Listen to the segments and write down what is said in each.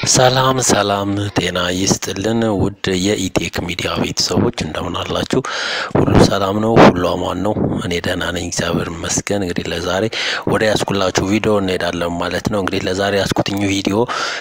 ሰላም ሰላም ጤና ይስጥልን ውድ የኢቴክ ሚዲያ ቤተሰቦች እንደምን አላችሁ? ሁሉ ሰላም ነው? ሁሉ አማን ነው? እኔ ደህና ነኝ፣ እግዚአብሔር ይመስገን። እንግዲህ ለዛሬ ወደ ያስኩላችሁ ቪዲዮ እንሄዳለን ማለት ነው። እንግዲህ ለዛሬ ያስኩትኝ ቪዲዮ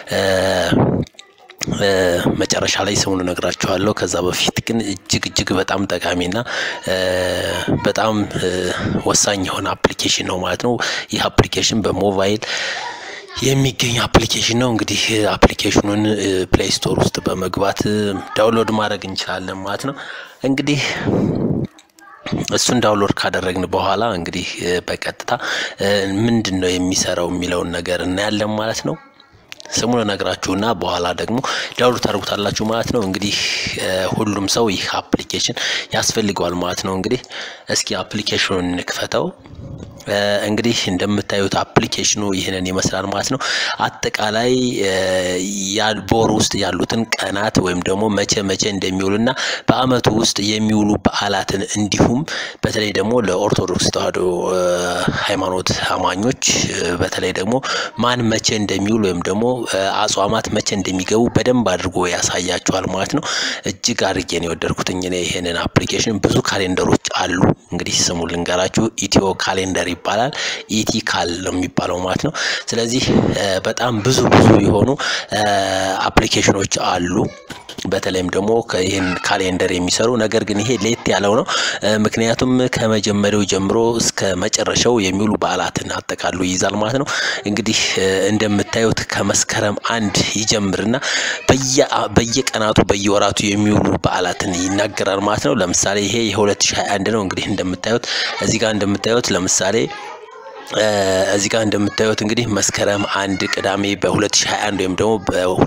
መጨረሻ ላይ ስሙን እነግራችኋለሁ። ከዛ በፊት ግን እጅግ እጅግ በጣም ጠቃሚና በጣም ወሳኝ የሆነ አፕሊኬሽን ነው ማለት ነው። ይህ አፕሊኬሽን በሞባይል የሚገኝ አፕሊኬሽን ነው። እንግዲህ አፕሊኬሽኑን ፕሌይ ስቶር ውስጥ በመግባት ዳውንሎድ ማድረግ እንችላለን ማለት ነው። እንግዲህ እሱን ዳውንሎድ ካደረግን በኋላ እንግዲህ በቀጥታ ምንድን ነው የሚሰራው የሚለውን ነገር እናያለን ማለት ነው። ስሙን እነግራችሁና በኋላ ደግሞ ዳውንሎድ ታደርጉታላችሁ ማለት ነው። እንግዲህ ሁሉም ሰው ይህ አፕሊኬሽን ያስፈልገዋል ማለት ነው። እንግዲህ እስኪ አፕሊኬሽኑን እንክፈተው። እንግዲህ እንደምታዩት አፕሊኬሽኑ ይህንን ይመስላል ማለት ነው። አጠቃላይ በወር ውስጥ ያሉትን ቀናት ወይም ደግሞ መቼ መቼ እንደሚውሉና በዓመቱ ውስጥ የሚውሉ በዓላትን እንዲሁም በተለይ ደግሞ ለኦርቶዶክስ ተዋሕዶ ሃይማኖት አማኞች በተለይ ደግሞ ማን መቼ እንደሚውል ወይም ደግሞ አጽዋማት መቼ እንደሚገቡ በደንብ አድርጎ ያሳያችኋል ማለት ነው። እጅግ አድርጌ ነው የወደድኩትኝ እኔ ይህንን አፕሊኬሽን። ብዙ ካሌንደሮች አሉ። እንግዲህ ስሙ ልንገራችሁ፣ ኢትዮ ካሌንደር ይባላል። ኢቲካል ነው የሚባለው ማለት ነው። ስለዚህ በጣም ብዙ ብዙ የሆኑ አፕሊኬሽኖች አሉ። በተለይም ደግሞ ይህን ካሌንደር የሚሰሩ ነገር ግን ይሄ ሌት ያለው ነው። ምክንያቱም ከመጀመሪያው ጀምሮ እስከ መጨረሻው የሚውሉ በዓላትን አጠቃሉ ይይዛል ማለት ነው። እንግዲህ እንደምታዩት ከመስከረም አንድ ይጀምርና በየቀናቱ በየወራቱ የሚውሉ በዓላትን ይናገራል ማለት ነው። ለምሳሌ ይሄ የ2021 ነው። እንግዲህ እንደምታዩት እዚህ ጋር እንደምታዩት ለምሳሌ እዚህ ጋር እንደምታዩት እንግዲህ መስከረም አንድ ቅዳሜ በ2021 ወይም ደግሞ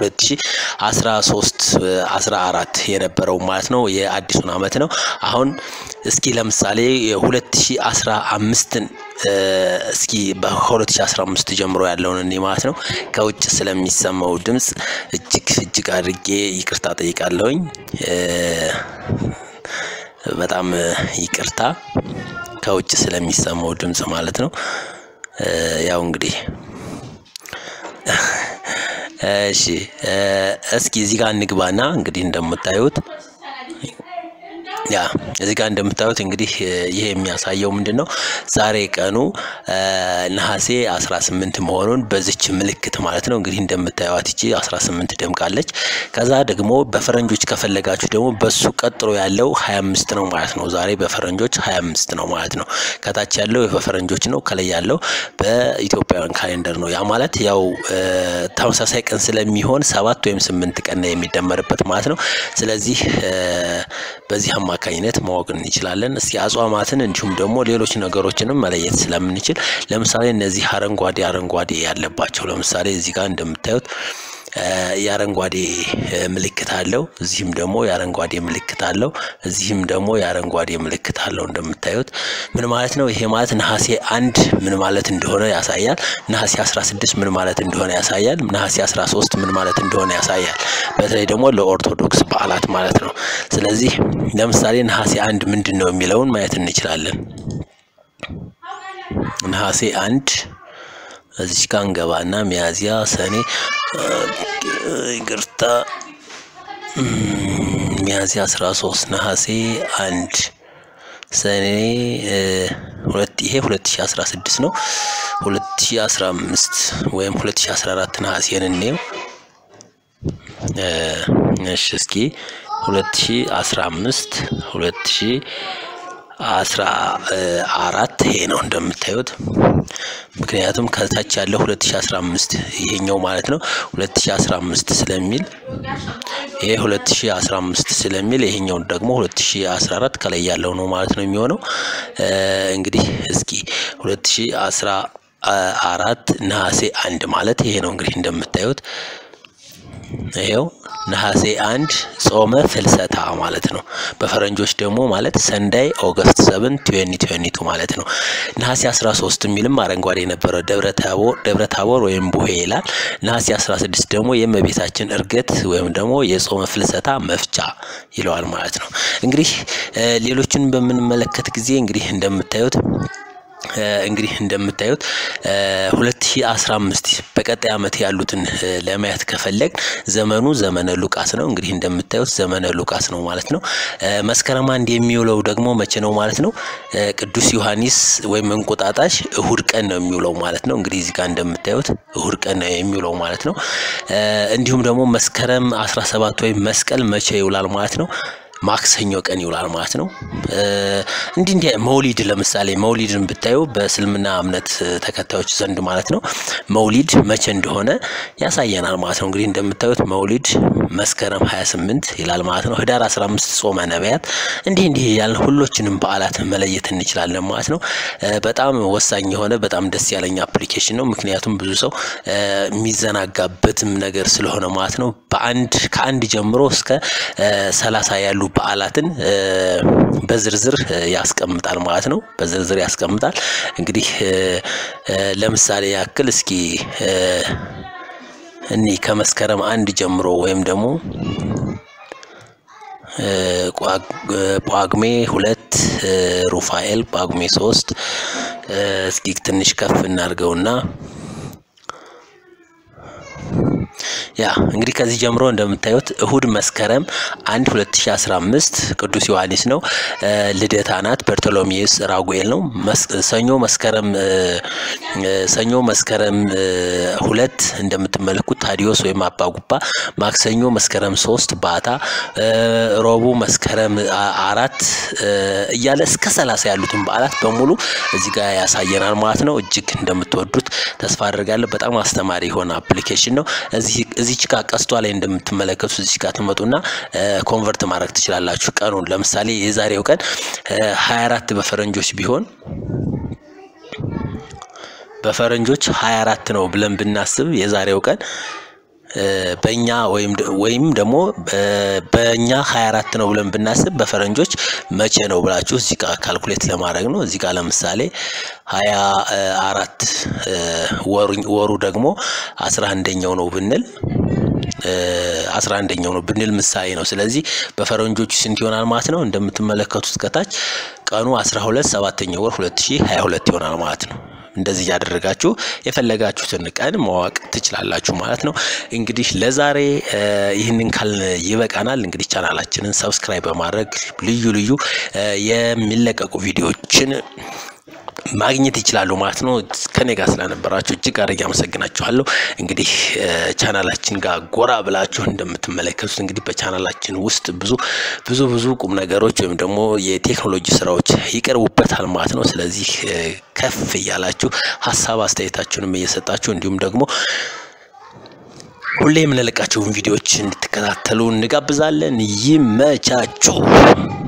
በ2013 14 የነበረው ማለት ነው የአዲሱን ዓመት ነው። አሁን እስኪ ለምሳሌ 2015ን እስኪ በ2015 ጀምሮ ያለውን እኔ ማለት ነው ከውጭ ስለሚሰማው ድምፅ እጅግ እጅግ አድርጌ ይቅርታ ጠይቃለሁኝ። በጣም ይቅርታ ከውጭ ስለሚሰማው ድምፅ ማለት ነው። ያው እንግዲህ እሺ፣ እስኪ እዚህ ጋር እንግባና እንግዲህ እንደምታዩት ያ እዚህ ጋር እንደምታዩት እንግዲህ ይሄ የሚያሳየው ምንድን ነው? ዛሬ ቀኑ ነሐሴ 18 መሆኑን በዚች ምልክት ማለት ነው። እንግዲህ እንደምታዩት ይቺ 18 ደምቃለች። ከዛ ደግሞ በፈረንጆች ከፈለጋችሁ ደግሞ በሱ ቀጥሎ ያለው 25 ነው ማለት ነው። ዛሬ በፈረንጆች 25 ነው ማለት ነው። ከታች ያለው በፈረንጆች ነው፣ ከላይ ያለው በኢትዮጵያውያን ካሌንደር ነው። ያ ማለት ያው ተመሳሳይ ቀን ስለሚሆን ሰባት ወይም ስምንት ቀን ነው የሚደመርበት ማለት ነው። ስለዚህ በዚህ አማካኝነት ማወቅ እንችላለን። እስኪ አጽዋማትን እንዲሁም ደግሞ ሌሎች ነገሮችንም መለየት ስለምንችል ለምሳሌ እነዚህ አረንጓዴ አረንጓዴ ያለባቸው ለምሳሌ እዚህ ጋር እንደምታዩት የአረንጓዴ ምልክት አለው። እዚህም ደግሞ የአረንጓዴ ምልክት አለው። እዚህም ደግሞ የአረንጓዴ ምልክት አለው። እንደምታዩት ምን ማለት ነው? ይሄ ማለት ነሐሴ አንድ ምን ማለት እንደሆነ ያሳያል። ነሐሴ 16 ምን ማለት እንደሆነ ያሳያል። ነሐሴ 13 ምን ማለት እንደሆነ ያሳያል። በተለይ ደግሞ ለኦርቶዶክስ በዓላት ማለት ነው። ስለዚህ ለምሳሌ ነሐሴ አንድ ምንድን ነው የሚለውን ማየት እንችላለን። ነሐሴ አንድ እዚች ጋር እንገባና ሚያዚያ፣ ሰኔ ይቅርታ፣ ሚያዚያ 13 ነሐሴ አንድ ሰኔ ሁለት ይሄ 2016 ነው። 2015 ወይም 2014 ነሐሴን እንየው። እሺ እስኪ 2015 2000 አስራ አራት ይሄ ነው እንደምታዩት። ምክንያቱም ከታች ያለው 2015 ይሄኛው ማለት ነው 2015 ስለሚል ይሄ 2015 ስለሚል ይሄኛው ደግሞ 2014 ከላይ ያለው ነው ማለት ነው የሚሆነው። እንግዲህ እስኪ 2014 ነሐሴ አንድ ማለት ይሄ ነው እንግዲህ እንደምታዩት ይሄው ነሐሴ አንድ ጾመ ፍልሰታ ማለት ነው። በፈረንጆች ደግሞ ማለት ሰንዳይ ኦገስት ሰብን ትዌኒ ትዌኒቱ ማለት ነው። ነሐሴ 13 የሚልም አረንጓዴ የነበረው ደብረ ታቦር ደብረ ታቦር ወይም ቡሄ ይላል። ነሐሴ 16 ደግሞ የእመቤታችን እርገት ወይም ደግሞ የጾመ ፍልሰታ መፍቻ ይለዋል ማለት ነው። እንግዲህ ሌሎችን በምንመለከት ጊዜ እንግዲህ እንደምታዩት እንግዲህ እንደምታዩት 2015 በቀጣይ ዓመት ያሉትን ለማየት ከፈለግ ዘመኑ ዘመነ ሉቃስ ነው። እንግዲህ እንደምታዩት ዘመነ ሉቃስ ነው ማለት ነው። መስከረም አንድ የሚውለው ደግሞ መቼ ነው ማለት ነው? ቅዱስ ዮሐንስ ወይም እንቁጣጣሽ እሁድ ቀን ነው የሚውለው ማለት ነው። እንግዲህ እዚህ ጋር እንደምታዩት እሁድ ቀን ነው የሚውለው ማለት ነው። እንዲሁም ደግሞ መስከረም 17 ወይም መስቀል መቼ ይውላል ማለት ነው? ማክሰኞ ቀን ይውላል ማለት ነው። እንዲህ እንዲህ መውሊድ ለምሳሌ መውሊድን ብታዩ በእስልምና እምነት ተከታዮች ዘንድ ማለት ነው መውሊድ መቼ እንደሆነ ያሳየናል ማለት ነው። እንግዲህ እንደምታዩት መውሊድ መስከረም 28 ይላል ማለት ነው። ህዳር 15 ጾመ ነቢያት፣ እንዲህ እንዲህ ያልን ሁሎችንም በዓላት መለየት እንችላለን ማለት ነው። በጣም ወሳኝ የሆነ በጣም ደስ ያለኝ አፕሊኬሽን ነው። ምክንያቱም ብዙ ሰው የሚዘናጋበትም ነገር ስለሆነ ማለት ነው። በአንድ ከአንድ ጀምሮ እስከ ሰላሳ ያሉ በዓላትን በዝርዝር ያስቀምጣል ማለት ነው። በዝርዝር ያስቀምጣል። እንግዲህ ለምሳሌ ያክል እስኪ እኒ ከመስከረም አንድ ጀምሮ ወይም ደግሞ ጳጉሜ ሁለት ሩፋኤል፣ ጳጉሜ ሶስት እስኪ ትንሽ ከፍ እናድርገውና ያ እንግዲህ ከዚህ ጀምሮ እንደምታዩት እሁድ መስከረም አንድ 2015 ቅዱስ ዮሐንስ ነው። ልደታ ናት። በርቶሎሜዎስ ራጉኤል ነው። ሰኞ መስከረም ሰኞ መስከረም ሁለት እንደምትመለኩት ታዲዮስ ወይም አባጉባ፣ ማክሰኞ መስከረም ሶስት ባታ፣ ሮቡ መስከረም አራት እያለ እስከ ሰላሳ ያሉትን በዓላት በሙሉ እዚህ ጋር ያሳየናል ማለት ነው። እጅግ እንደምትወዱት ተስፋ አድርጋለሁ። በጣም አስተማሪ የሆነ አፕሊኬሽን ነው። እዚች ጋር ቀስቷ ላይ እንደምትመለከቱ እዚች ጋር ትመጡና ኮንቨርት ማድረግ ትችላላችሁ። ቀኑን ለምሳሌ የዛሬው ቀን 24 በፈረንጆች ቢሆን በፈረንጆች 24 ነው ብለን ብናስብ የዛሬው ቀን በእኛ ወይም ደግሞ በእኛ 24 ነው ብለን ብናስብ በፈረንጆች መቼ ነው ብላችሁ እዚህ ጋር ካልኩሌት ለማድረግ ነው። እዚህ ጋር ለምሳሌ 24 ወሩ ደግሞ 11ኛው ነው ብንል 11ኛው ነው ብንል ምሳሌ ነው። ስለዚህ በፈረንጆቹ ስንት ይሆናል ማለት ነው? እንደምትመለከቱት ከታች ቀኑ 12 7ኛው ወር 2022 ይሆናል ማለት ነው። እንደዚህ እያደረጋችሁ የፈለጋችሁትን ቀን ማወቅ ትችላላችሁ ማለት ነው። እንግዲህ ለዛሬ ይህንን ካልን ይበቃናል። እንግዲህ ቻናላችንን ሰብስክራይብ በማድረግ ልዩ ልዩ የሚለቀቁ ቪዲዮዎችን ማግኘት ይችላሉ ማለት ነው። ከኔ ጋር ስለነበራችሁ እጅግ አድርጌ አመሰግናችኋለሁ። እንግዲህ ቻናላችን ጋር ጎራ ብላችሁ እንደምትመለከቱት እንግዲህ በቻናላችን ውስጥ ብዙ ብዙ ብዙ ቁም ነገሮች ወይም ደግሞ የቴክኖሎጂ ስራዎች ይቀርቡበታል ማለት ነው። ስለዚህ ከፍ እያላችሁ ሀሳብ አስተያየታችሁንም እየሰጣችሁ እንዲሁም ደግሞ ሁሌ የምንለቃቸውን ቪዲዮዎች እንድትከታተሉ እንጋብዛለን። ይመቻችሁ።